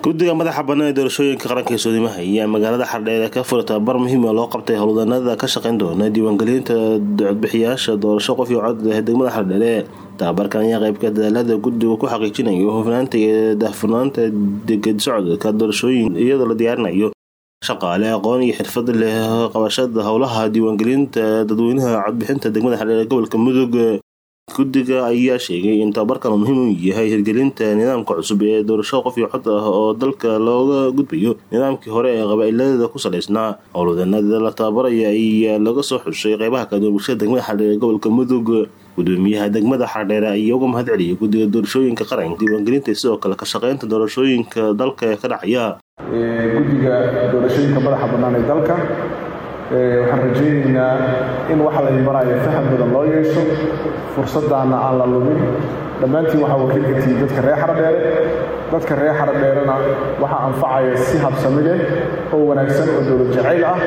guddiga madaxa bannaan ee doorashooyinka qaranka ee soodimaha ayaa magaalada xardheere ka fura tababar muhiim ah loo qabtay howlwadanada ka shaqayn doona diiwaangelinta codbixiyaasha doorasho qof iyo cod leh degmada xardheere tababarkan ayaa qaybka dadaalada guddigu ku xaqiijinayo hufnaanta iyo daahfurnaanta deged socodka doorashooyin iyadoo la diyaarinayo shaqaale aqoon iyo xirfad leh qabashada howlaha diiwaangelinta dadweynaha codbixinta degmada xardheere gobolka mudug guddiga ayaa sheegay in tababarkan uu muhiim u yahay hirgelinta nidaamka cusub ee doorasho qof iyo cod ah oo dalka looga gudbayo nidaamkii hore ee qabaailada ku salaysnaa howlwadanada la tababaraya ayaa laga soo xushay qeybaha kala duwan bulshada degmada xardheere gobolka mudug gudoomiyaha degmada xardheere ayaa uga mahad celiyay guddiga doorashooyinka qaranka diiwaangelinta sidoo kale ka shaqeynta doorashooyinka dalka ee ka dhacaya guddiga doorashooyinka madaxa bannaan ee dalka waxaan rajaynaynaa in waxa la imanayo faham badan loo yeesho fursaddaana aan la lumin dhammaantiin waxaa wakiil ka tihiin dadka reer xardheere dadka reer xardheerena waxaa anfacaya si habsami leh oo wanaagsan oo dowlad jacayl ah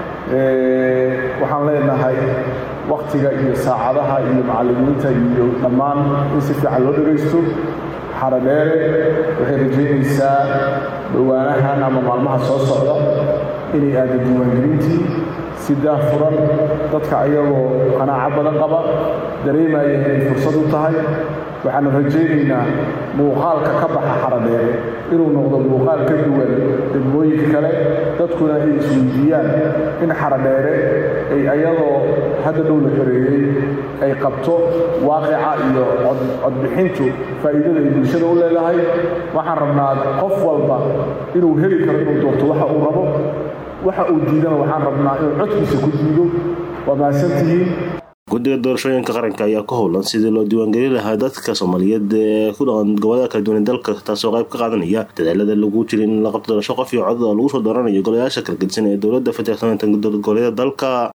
waxaan leenahay wakhtiga iyo saacadaha iyo macallimiinta iyo dhammaan in si fiican loo dhegaysto xaradheere waxay rajaynaysaa dhawaanahan ama maalmaha soo socda inay aada diiwaangelintii si daahfuran dadka ayagoo qanaaco badan qaba dareemaya inay fursad u tahay waxaanu rajaynaynaa muuqaalka ka baxa xaradheere inuu noqdo muuqaal ka duwan degmooyinka kale dadkuna ay isweydiiyaan in xaradheere ay ayadoo hadda dhow la xoreeyey ay qabto waaqica iyo codbixintu faa'iidada ay bulshada u leedahay waxaan rabnaa qof walba inuu heli karo inuu doorto waxa uu rabo waxa uu diidana waxaan rabnaa inuu codkiisa ku diido waa mahadsantihiin guddiga doorashooyinka qaranka ayaa ku howlan sidii loo diiwaangelin lahaa dadka soomaaliyeed ee ku dhaqan gobolada kala duwan ee dalka taasoo qayb ka qaadanaya dadaalada lagu jira in la qabto doorasho qof iyo cod oo lagu soo dooranayo golayaasha kala gedisan ee dowladda federaalka goboleeda dalka